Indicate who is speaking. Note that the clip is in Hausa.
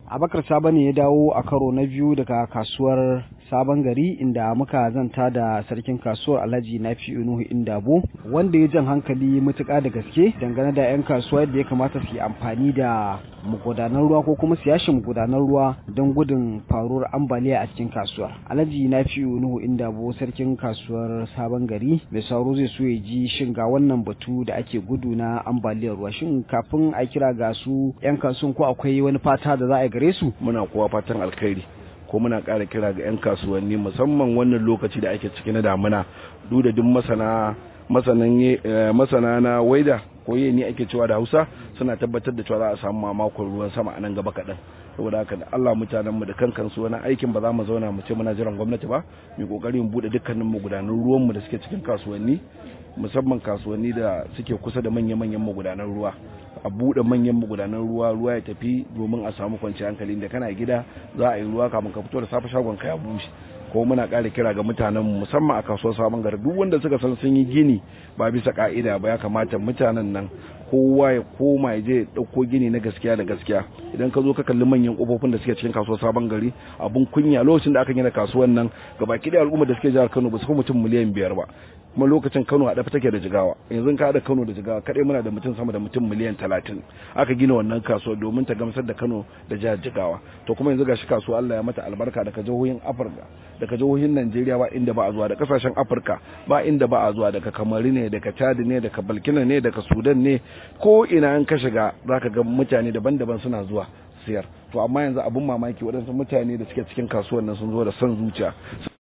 Speaker 1: Abakar Saba ne ya dawo a karo na biyu daga kasuwar Sabon Gari inda muka zanta da sarkin kasuwar Alhaji Nafi Nuhu Indabo wanda ya jan hankali matuƙa da gaske dangane da 'yan kasuwa yadda ya kamata su yi amfani da magudanan ruwa ko kuma su yashe magudanan ruwa don gudun faruwar ambaliya a cikin kasuwar. Alhaji Nafi Nuhu Indabo sarkin kasuwar Sabon Gari mai sauro zai so ya ji shin ga wannan batu da ake gudu na ambaliyar ruwa shin kafin a kira ga su 'yan kasuwan ko akwai wani fata da za a yi gare su?
Speaker 2: Muna kowa fatan alkhairi. ko muna ƙara kira ga 'yan kasuwanni musamman wannan lokaci da ake ciki na damuna duk da duk masana masana na waida ko ni ake cewa da hausa suna tabbatar da cewa za a samu mamakon ruwan sama a nan gaba kaɗan saboda haka da Allah mutanenmu da kan kansu wani aikin ba za mu zauna mu ce muna jiran gwamnati ba mu kokari mu bude dukkanin magudanan ruwanmu da suke cikin kasuwanni musamman kasuwanni da suke kusa da manya-manyan magudanan ruwa a buɗe manyan magudanan ruwa ruwa ya tafi domin a samu kwanciyar hankali da kana gida za a yi ruwa kafin ka fito da safe shagon ka ya bushe ko muna ƙara kira ga mutanen musamman a kasuwar sabon gari duk wanda suka san sun yi gini ba bisa ka'ida ba ya kamata mutanen nan kowa ya koma ya je ɗauko gini na gaskiya da gaskiya idan ka zo ka kalli manyan kofofin da suke cikin kasuwar sabon gari abun kunya lokacin da aka gina kasuwar nan gabaki da al'umma da suke jihar Kano ba su fi mutum miliyan biyar ba kuma lokacin Kano a dafa take da jigawa yanzu ka haɗa Kano da jigawa kadai muna da mutum sama da mutum miliyan talatin aka gina wannan kasuwar domin ta gamsar da Kano da jihar jigawa to kuma yanzu gashi kasuwa Allah ya mata albarka daga jihohin Afirka daga jihohin Najeriya ba inda ba a zuwa da kasashen Afirka ba inda ba a zuwa daga Kamaru ne daga Chad ne daga Balkina ne daga Sudan ne ko ina an ka shiga zaka ga mutane daban-daban suna zuwa siyar to amma yanzu abun mamaki waɗansu mutane da suke cikin kasuwan nan sun zo da son zuciya